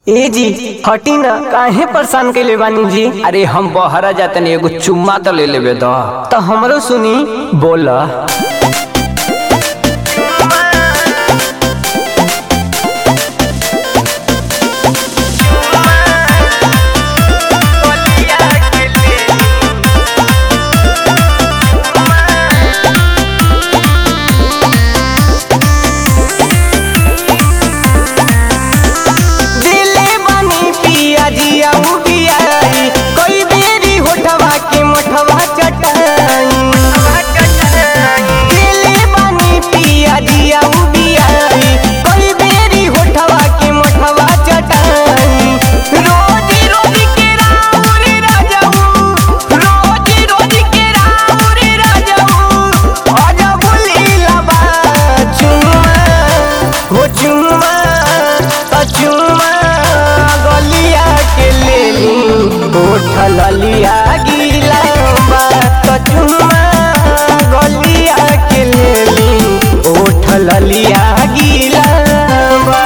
ए जी हटी ना काहे परेशान कैले बानी जी अरे हम बहरा जातनी एगो चुम्मा तो ले लेबे द तो हमरो सुनी बोला दिले बानी पिया जिया उबियाई कोई बेरी होठवा के मोठवा चटाई दिले बानी पिया जिया उबियाई कोई बेरी होठवा के मोठवा चटाई रोजी रोजी के राउर राजाऊ रोजी रोजी के राउर राजाऊ आजा बोलीला बा चुम्मा हो चुम्मा त चुम्मा गलिया के लेली उठल लिया गिला बा त चुम्मा गलिया के लेली उठल लिया गिला बा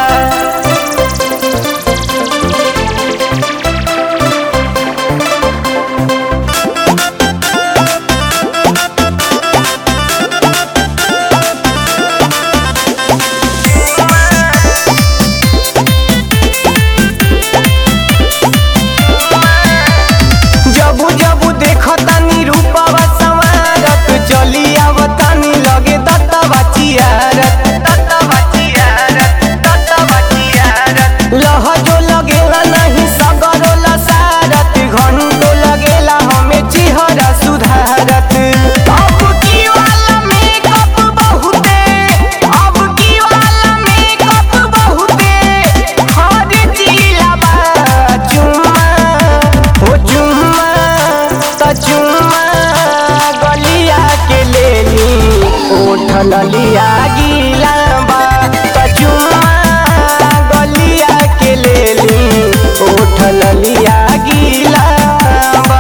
जबू जबू देखतानी रूपवा संवारत चली आवतानी लगे दत्तवा चियारत दत्तवा चियारत दत्तवा चियारत लहजो लगेला नहीं सगरो लसारत घंटो लगेला हमें चिहरा सुधारत अब की वाला मेकअप बहुते अब की वाला मेकअप बहुते हर जिला बा चुम्मा हो चुम्मा त चुम्मा गलिया के लेली उठल लिया गिला बा त चुम्मा गलिया के लेली उठल लिया गिला बा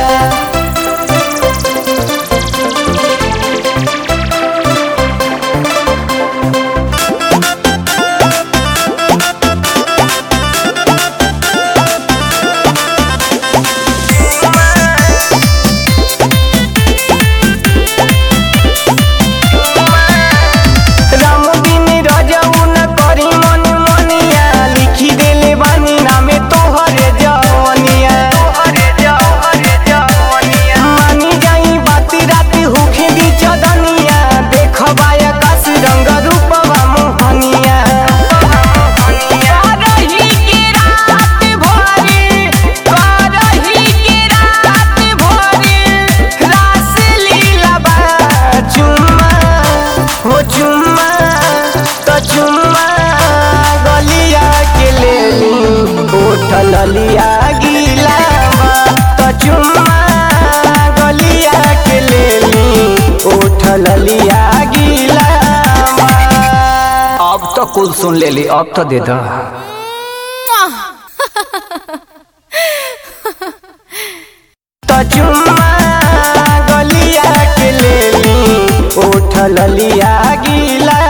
राम बिन रजऊ न करी मन मनिया लिखी देले बानी नामे तोहरे जवनिया तोहरे जवरे जवनिया मानी जाई बाती राती होखे दी चदनिया देखबा आकाश रंग रूपवा मोहनिया करही के रात भरी करही के रात भरी रास लीला बा चुम्मा हो चुम्मा त चुम्मा गलिया के लेली उठल लिया गिला त चुम्मा गलिया के लेली उठल लिया गिला अब तो कुल सुन लेली अब तो दे द त चुम्मा गलिया के लेली उठल लिया गिला